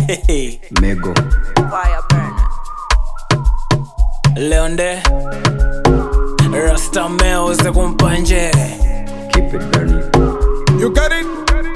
Mego. Fire burner. Leonde Rasta meuze kumpanje Keep it burning. You got it?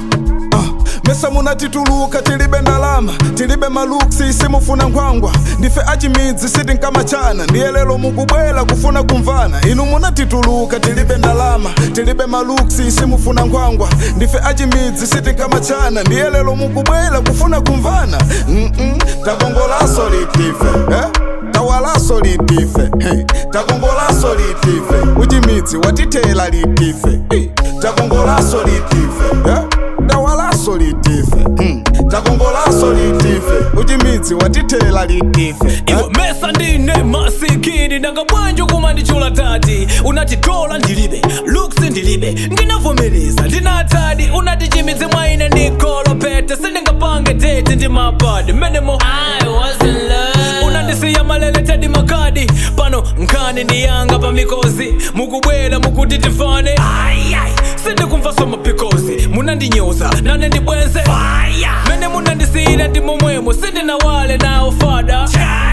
Ah, mesa munatituluka tilibe ndalama tilibe maluksi simufuna nkhwangwa ndife achimidzi siti nkamachana ndiye lero mukubwera kufuna kumvana inu munatituluka tilibe ndalama tilibe maluksi simufuna nkhwangwa ndife achimidzi siti nkamachana ndiye lero mukubwera kufuna kumvana Mm-mm, takongolaso litife eh? tawalaso litife hey. takongolaso litife uchimidzi watithela litife hey. takongolaso litife eh? tawalaso litife hmm. takongolaso litife uchimidzi watithela litife eh? iwe mesa ndine masikini ndangabwanji kumandichula tati unatitola ndilibe luksi ndilibe ndinavomereza ndinatadi unatichimidzi mwaine ndikolopete sindingapange date ndi mabadi menemo I was in love. unandisiya malele tedi makadi pano nkhani ndiyanga pamikozi mukubwera mukuti tifane Ayay, sindikumva somapikozi munandinyoza nane ndibwenze mene munandisiyira ndi momwemo sindinawale nawo fada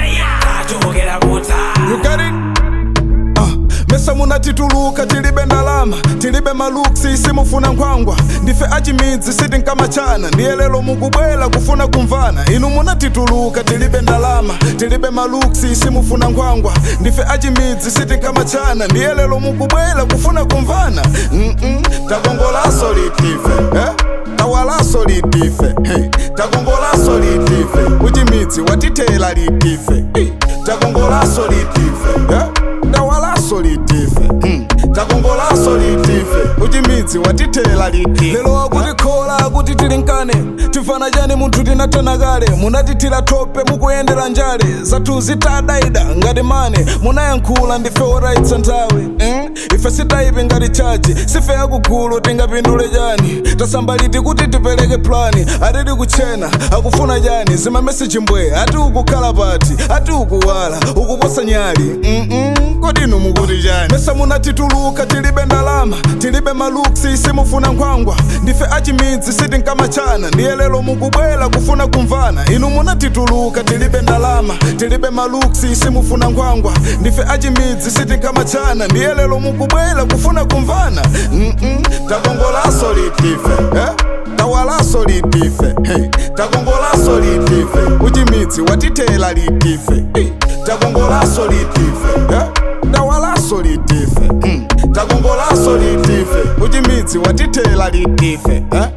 kachokera kuta You got it? Ah, mesa munatituluka tilibe ndalama tilibe maluksi simufuna nkhwangwa ndife achimidzi siti nkamachana ndiye lero mukubwera kufuna kumvana inu munatituluka tilibe ndalama tilibe maluksi simufuna nkhwangwa ndife achimidzi siti nkamachana ndiye lero mukubwera kufuna kumvana Mm-mm, takongolaso litife eh? tawalaso litife hey. takongolaso litife uchimidzi watithela litife hey. takongolaso litife yeah? tawalaso litife hmm. takongolaso litife uchimidzi watithela litife lero akutikhola akuti tilinkane tifana chani munthu tinatana kale munatithira thope mukuyendera njale zathu zitadaida ngati mane munayankhula ndife oraitsa nthawi mm? ife sitaipi ngati chaji sife yakugulu tingapindule chani tasambaliti kuti tipereke plani atiti kuchena akufuna chani zimameseji mbwe ati ukukhala pati ati ukuwala ukuposa nyali Mm-mm, kodi inu mukuti chani mesa munatituluka tilibe ndalama tilibe maluksi simufuna nkhwangwa ndife achimidzi siti nkamachana ndiye lero mukubwera kufuna kumvana inu munatituluka tilibe ndalama tilibe maluksi simufuna nkhwangwa ndife achimidzi siti nkamachana ndiye lero mukubwera kufuna kumvana Mm-mm, takongolaso litife eh? tawalaso litife hey. takongolaso litife uchimidzi watithela litife hey. takongolaso litife eh? tawalaso litife hmm. takongolaso litife uchimidzi watithela litife eh?